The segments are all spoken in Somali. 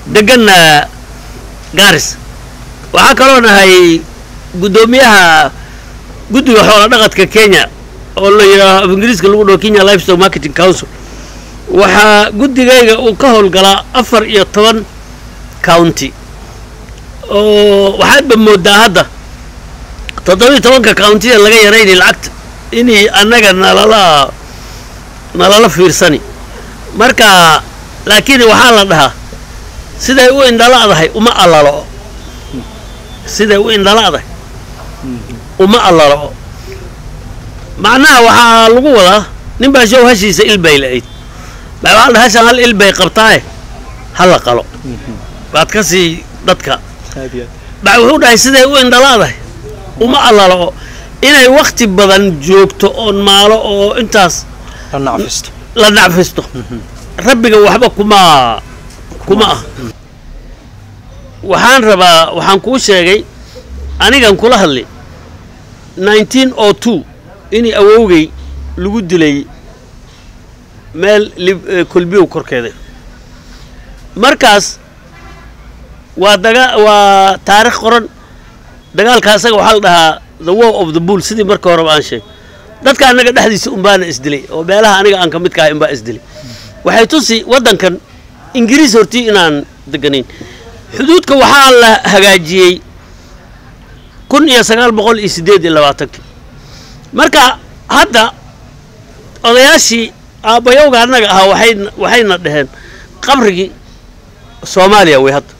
deganna garis waxaa kaloo nahay guddoomiyaha guddiga xoola dhaqadka kenya oo la yidhaaho af ingiriiska lagu dhaho kenya livestock marketing council waxaa guddigayga uu ka howlgalaa afar iyo toban county oo waxaadba moodaa hadda toddobiyo tobanka countida laga yaraynay lacagta inay annaga nalala nalala fiirsani marka laakiin waxaa la dhahaa siday u indhala'dahay uma allalo siday u indhala'dahay uma allalo macnaha waxaa lagu wadaa nin baa show hashiisa ilbay la'ayd baa waxaa la dhaha hashan hal ilbay qabtaaye ha la qalo baad ka sii dadka baa wuxuu dhahay siday u indhala'dahay uma allalo inay wakti badan joogto oon maalo oo intaas la nacfisto la nacfisto rabbiga waxba kuma kuma ah waxaan rabaa waxaan kuu sheegay anigan kula hadlay nineteen o two inay awowgay lagu dilay meel lib- eh, kolbiyow korkeeda markaas waa daga waa taarikh qoran dagaalka asaga waxaa la dhahaa the war of the bull sidii marka horeba aan sheegay dadka annaga dhexdiisa unbaana isdilay oo meelaha aniga aan ka mid kahay unbaa isdilay waxay tusi waddankan ingiriis hortii inaan deganayn xuduudka waxaa la hagaajiyey kun iyo sagaal boqol iyo siddeed iyo labaatankii marka hadda odayaashii aabbayowga annaga ahaa waxay waxayna dhaheen qabrigii soomaaliya way hadda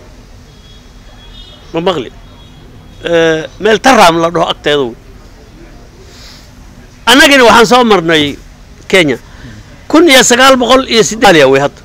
ma maqli Eh, meel taraam la dhaho agteeda wey annagina waxaan soo marnay kenya kun iyo sagaal boqol iyo siddeed way hadda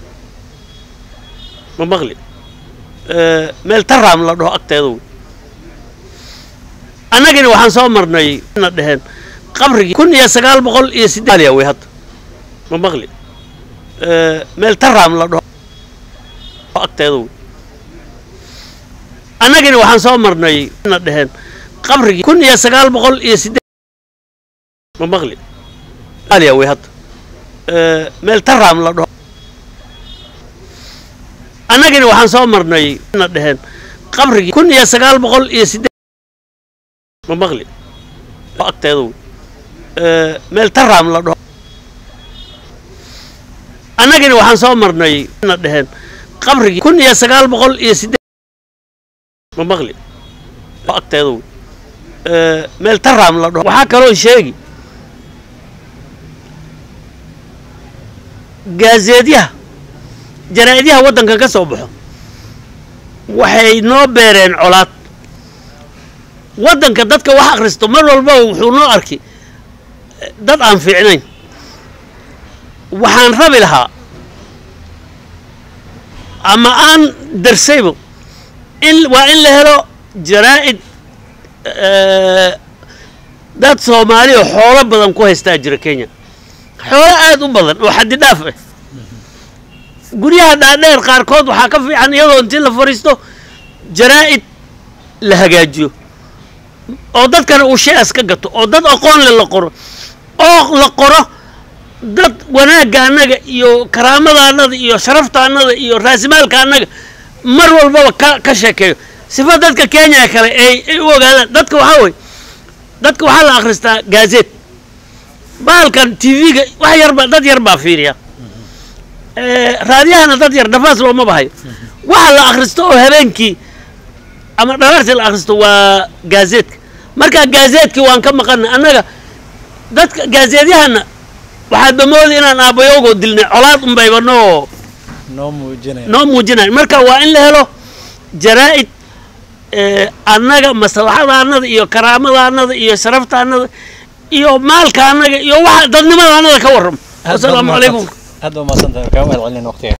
ma maqli Eh, meel taraam la dhaho agteeda wey annagina waxaan soo marnay na dhaheen qabrigii kun iyo sagaal boqol iyo siddeed way hadda ma maqli Eh, meel taraam la dhaho agteeda wey annagina waxaan soo marnay na dhaheen qabrigii kun iyo sagaal boqol iyo siddeed ma maqli aliya way hadda Eh, meel taraam la dhaho annagina waxaan soo marnay na dhaheen qabrigii kun iyo sagaal boqol iyo siddeed ma maqli agteeda wey Eh, meel taraam la dhaho annagina waxaan soo marnay na dhaheen qabrigii kun iyo sagaal boqol iyo siddeed ma maqli agteeda wey Eh, meel taraam la dhaho waxaa kaloo sheegi gaazeedyaha jaraa'idyaha waddankan ka soo baxo waxay noo beereen colaad waddanka dadka wax akhristo mar walbaba wuxuu noo arki eh, dad aan fiicnayn waxaan rabi lahaa ama aan darsaybo in waa in la helo jaraa'id eh, dad soomaali oo xoolo badan ku haystaa jira kenya xoolo aad u badan oo xaddi dhaaf ah guryaha dhaadheer qaarkood waxaa ka fiican iyadoo intii la fadhiisto jaraa'id la hagaajiyo oo dadkana uu shay-as ka gato oo dad aqoon le la qoro oo la qoro dad wanaagga annaga iyo karaamada annaga iyo sharafta annaga iyo raasimaalka annaga mar walbaba ka ka sheekeeyo sifa dadka kenya kale ay ay u ogaadaan dadka waxaa wey dadka waxaa la akhristaa gaazet bahalkan tv-ga wax yarba dad yar baa fiiriya Eh, raadiyahana dad yar dhafaas looma bahayo waxa la akhristo oo habeenkii ama dhalaartii la akhristo waa gaazeetka marka gaazeetkii waan ka maqana annaga dadka gaazeedyahana waxaadba moodi inaan aabbayowgoo dilnay colaad unbayba noo noo muujinaya noo muujinayo marka waa in la helo jaraa'id eh, annaga maslaxada annada iyo karaamada annada iyo sharafta annada iyo maalka annaga iyo waxa dadnimada annada ka warramo wasalaamu calaykum aad baa mahadsantahay kaa mahad celin waqtiga